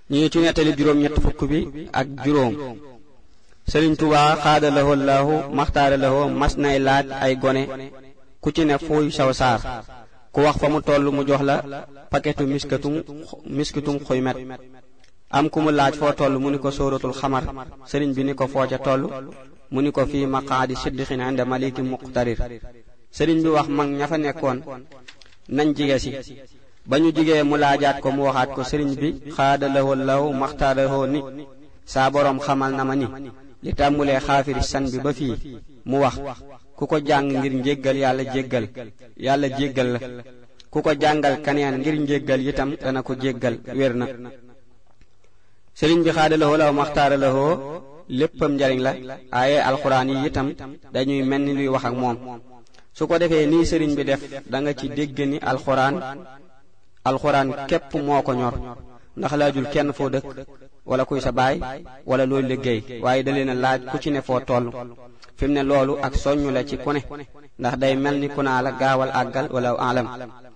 ñu ngi ci nettali juróom ñett fukk bi ak juróom sëriñ Tuubaa xaada lahoo laahu maxtaara lahoo mas nay laaj ay gone ku ci ne fuuy saw saar ku wax fa mu toll mu jox la paketu miskatum miskitum xuymet am ku mu laaj foo toll mu ni ko sóoratul xamar sëriñ bi ni ko foo ca toll mu ni ko fii maqaadi siddiqin inda maliki muqtarir sëriñ bi wax mag ña fa nekkoon nañ jige si ba ñu jigee mu laajaat ko mu waxaat ko sëriñ bi xaada lahoo lahu maxtaara lahoo ni saa boroom xamal na ma ni li tàmbulee xaafiri san bi ba fii mu wax ku ko jàng ngir njéggal yàlla jéggal yàlla jéggal la ku ko jàngal kaneen ngir njéggal itam dana ko jéggal wér na sëriñ bi xaada lahoo law maxtaara lahoo léppam njariñ la aaye alxuraan yi itam dañuy mel ni luy wax ak moom su ko defee nii sëriñ bi def da nga ci dégg ni alxuraan alxuraan képp moo ko ñor ndax laajul kenn foo dëkk wala kuy sa baay wala looy liggéey waaye da leen a laaj ku ci ne foo toll fi mu ne loolu ak soññu la ci ku ne ndax day mel ni ku naa la gaawal àggal wala alam